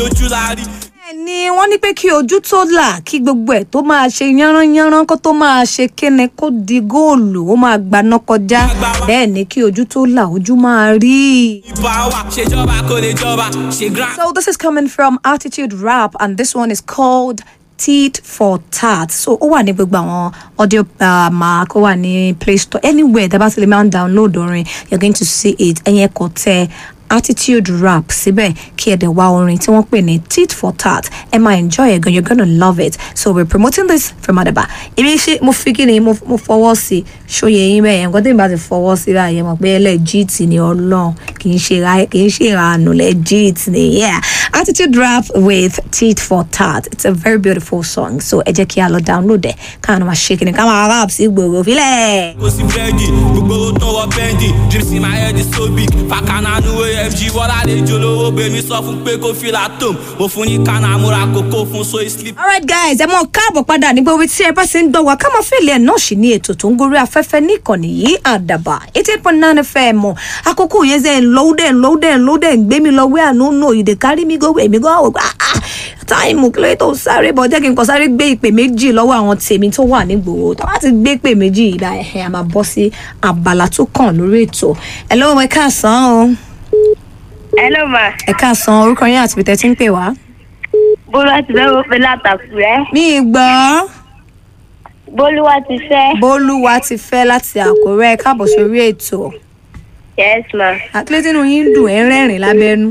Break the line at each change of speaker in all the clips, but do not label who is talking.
ojú la rí.
ni wọ́n ní pé kí ojú tó là kí gbogbo ẹ̀ tó máa ṣe yánranyánran kó tó máa ṣe kíni kó di góòlù ó máa gbaná kọjá bẹ́ẹ̀ ni kí ojú tó là ojú máa rí.
ìbá wa ṣèjọba kò lè jọba ṣe grand.
So this is coming from Attitude Rap and this one is called Tit for Tat. So ó wà ní gbogbo àwọn audio uh, mark ó wà ní Play Store anywhere tẹ́ bá ti lè máa ń download orin you're going to see it ẹ̀yẹn kò tẹ attitude rap síbẹ̀ kí ẹ̀ dẹ̀ wá orin tí wọ́n pè ní tit for tat ẹ máa enjoy it gan you're gonna love it so we're promoting this from Adaba èmi ṣe mo fi kí ni mo mo fọwọ́ sí ṣòye yín bẹ́ẹ̀ nǹkan tí n bá ti fọwọ́ sí báyìí ẹ mọ̀ pé legit ni ọlọ́run kì í ṣe ra kì í ṣe ìranù legit ni yeah attitude rap with tit for tat it's a very beautiful song so ẹ jẹ́ kí a lọ download ẹ̀ káwọn máa ṣe kí ni ká máa rap sí gbòòrò fílẹ̀.
kò sí búrẹ́dì gbogbo owó tó wọ bẹ́ndì dreams in my head is so big fàkànà nu afg wọ́lá lè jolówó bèmí sọ fún pé kó fìlà tòm mo fún ní kánà múra kókó fún so sleep.
alright guys ẹ mọ káàbọ̀ padà nígbà orí tí ẹ bá ṣe ń gbọ́ wá ká máa fèlè ẹ̀ náà sì ní ètò tó ń gorí afẹ́fẹ́ níkànnì yìí àdàbà eighty eight point nine fm mọ̀ àkókò yẹn ṣe ń lọ́wọ́ dẹ̀ ń lọ́wọ́ dẹ̀ ń lọ́wọ́ dẹ̀ ń gbé mi lọ wé àánú nù ìdè kárí mi gbogbo èmi gan àwọn táìmù kí ló tó sáré bọ̀ jẹ́ kí n kọ́ sáré gbé ìpè méjì lọ́wọ́ àwọn tèmi tó wà nígboro tó bá ti gbé ìpè méjì ìlà ẹ̀hẹ́ a máa bọ́ sí abala tó kàn lórí ètò ẹ̀ lọ́wọ́ ẹ káàsán o
Hello ma.
ẹ káàsán orúkọ yín àti bìtẹ́ tí ń pè wá.
Bólúwa ti fẹ́ wọ́pẹ́ látàkùrẹ́.
mi ì gbọ́.
Bólúwa ti fẹ́.
bólúwa ti fẹ́ láti àkórẹ́ káàbọ̀ sórí ètò
Yes ma.
àkílẹ̀ tínú yín dùn ẹ̀ ń rẹ́rìn lábẹ́nú.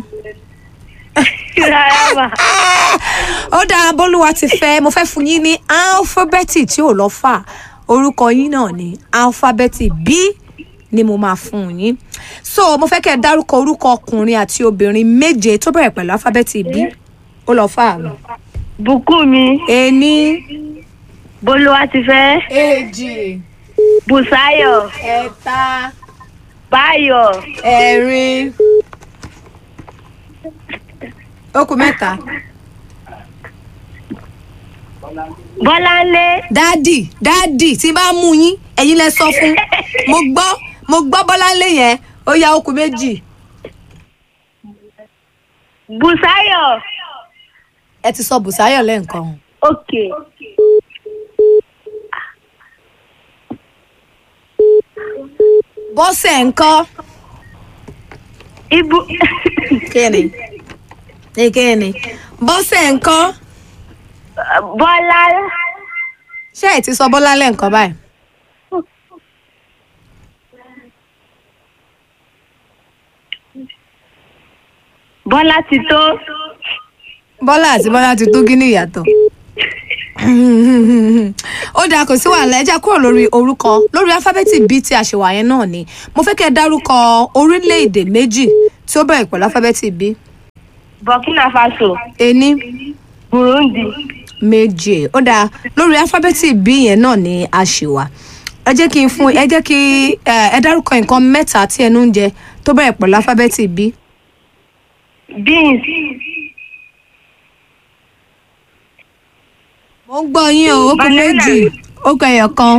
Rárá ma.
ó dáa bólúwa ti fẹ́ mo fẹ́ fún yín ní álífábẹ́ẹ̀tì tí ò lọ fà orúkọ yín náà ní álífábẹ́ẹ̀tì b ni mo máa fún yín so mo fẹ́ kẹ́ ẹ dárúkọ orúkọ ọkùnrin àti obìnrin méje tó bẹ̀rẹ̀ pẹ̀lú álífábẹ́ẹ̀tì b ó lọ fà mí.
Bùkúnmi.
ení
Bólúwa ti fẹ́.
èjì
Bùsáyọ̀.
ẹ̀ta
Báyọ̀.
ẹ̀rin ó kù mẹ́ta.
Bọ́láńlé.
dádì dádì tí n bá mú yín ẹ̀yin lẹ sọ fún mo gbọ́ mo gbọ́ bọ́láńlé yẹn ó ya okùn méjì
Bùsáyọ̀.
ẹ ti sọ bùsáyọ̀ lẹ́ǹkan
Ok.
bọ́sẹ̀ ńkọ́
Ibu.
kíni ní kíni bọ́sẹ̀ ńkọ́
Bọ́lá.
ṣé ẹ ti sọ bọ́lá lẹ́ǹkan báyìí
Bọ́lá ti tó.
bọ́lá àti bọ́lá ti tó gíní ìyàtọ̀ ó dáa kò sí wàhálà ẹ já kúrò lórí orúkọ lórí alifábẹ́ẹ̀tì b tí a ṣe wà yẹn náà ni mo fẹ́ kẹ́ ẹ dárúkọ orílẹ̀-èdè méjì tí ó bẹ̀rẹ̀ pẹ̀lú alifábẹ́ẹ̀tì b
Burkina Faso.
ení
Burundi.
méje ó dáa lórí alifábẹ́ẹ̀tì b yẹn náà ni a ṣì wà ẹ jẹ́ kí n fún ẹ jẹ́ kí ẹ ẹ dárúkọ nǹkan mẹ́ta tí ẹnu ń jẹ tó bẹ̀rẹ̀ pẹ̀lú alifábẹ́ẹ̀tì b
Beans.
mo ń gbọ́ yín o ó kù
Banana.
méjì ó kù ẹyọ kan.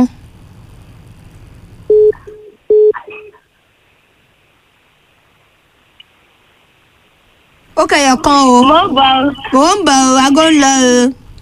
ó kù ẹyọ kan o
Mo bọ̀.
mò ń bọ̀ o aago ń lọ o.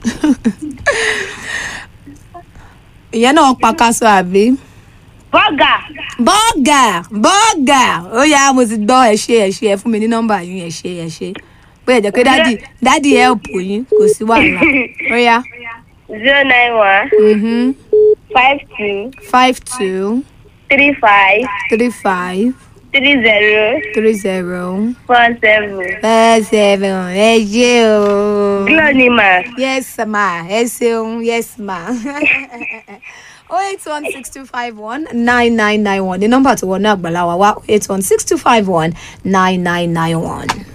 ìyẹn náà pakaṣọ àbí.
Bọ́gà.
bọ́ọ̀gà bọ́ọ̀gà ó yá mo ti gbọ́ ẹ ṣe ẹ ṣe ẹ fún mi ní nọ́mbà yín ẹ ṣe ẹ ṣe bóyá jẹ́ pé dádì dádì help yín kò sí wàhálà ó yá.
Zero nine one.
Mhm.
Five two.
five two
Three five.
three five
Three zero.
three zero
Four seven.
five seven ẹ ṣe o.
Glo ni mà.
yes ma ẹ ṣeun yes ma. oh eight one six two five one nine nine nine one ní nọ́mbà tó wọnú àgbàlá wa wá oh eight one six two five one nine nine nine one.